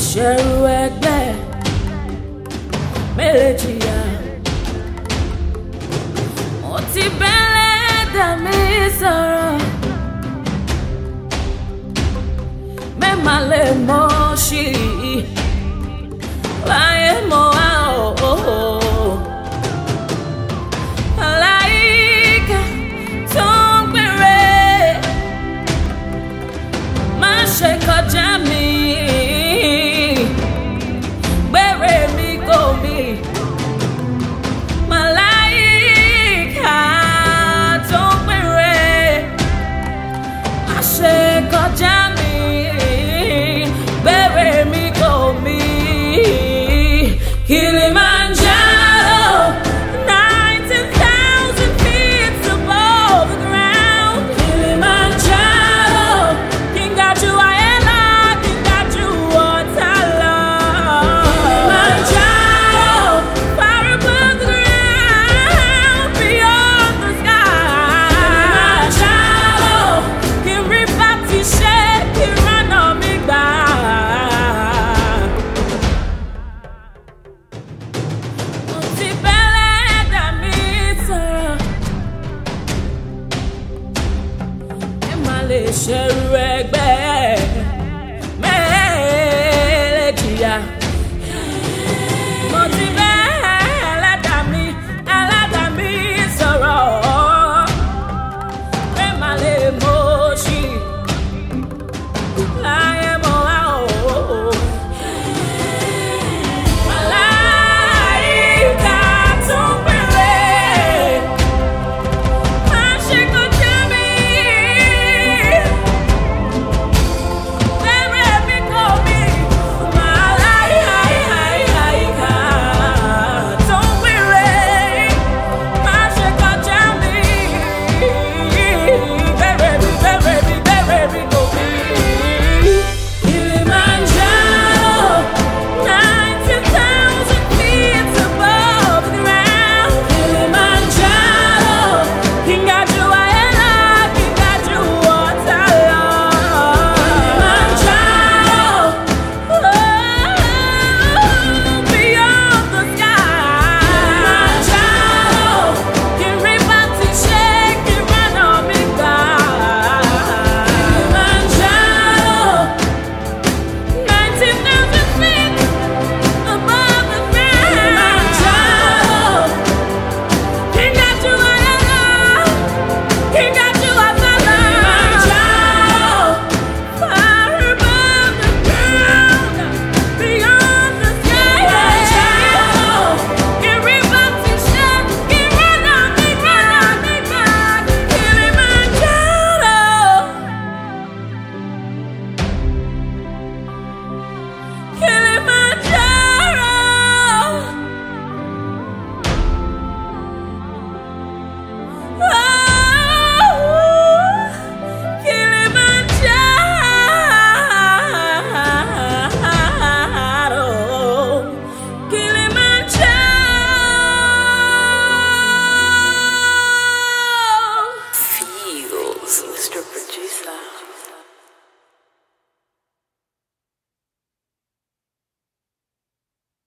ṣẹ̀rù ẹgbẹ́ mélòó jìyà mo ti bẹ́lẹ̀ dà mí sọ̀rọ̀ mẹ́mà lè mọ̀ sí i láyé mọ́ á o. Màláíkà tó ń gbére má ṣe kọjá mi gbére mi kò mí. Màláíkà tó ń gbére má ṣe kọjá mi gbére mi kò mí. Kilimanjaro, 19,000 feet above the ground. Kilimanjaro, Kingaju Ayela, Kingaju Otala. Kilimanjaro, far above the ground, beyond the sky. Kilimanjaro, Kiribati Sheikh, Kiranomigba. Mo ti bẹ́lẹ̀ dà mí sọ̀rọ̀. Ẹ má lè ṣerú ẹgbẹ́ mẹ́lẹ́kìyà. Mo ti bẹ́lẹ̀ dà mí ẹlẹ́dà mí sọ̀rọ̀. Ẹ má lè mọ̀ ṣì láyé mọ́ wá o. Màláíkà tó ń pèrè, má ṣe kọjá mi. Bẹ̀rẹ̀ mi kò mí. Màláíkà tó ń pèrè, má ṣe kọjá mi. Bẹ̀rẹ̀ mi, bẹ̀rẹ̀ mi, bẹ̀rẹ̀ mi kò mí. Kilimanjaro, 19,000 feet above the ground. Kilimanjaro, Kingaju Ayela, Kingaju Otala. Kilimanjaro, oh, beyond the sky. Kilimanjaro, Kiribati Sheikh, Kiranomigba. Kilimanjaro. 19,000 feet above the ground. King got you King got you Far above the ground, beyond the sky. Kiribati Sheikh, Kiranomigba, Kilimanjaro. Kilimanjaro. Oh, Kilimanjaro. Kilimanjaro. Feels, Mr. Producer.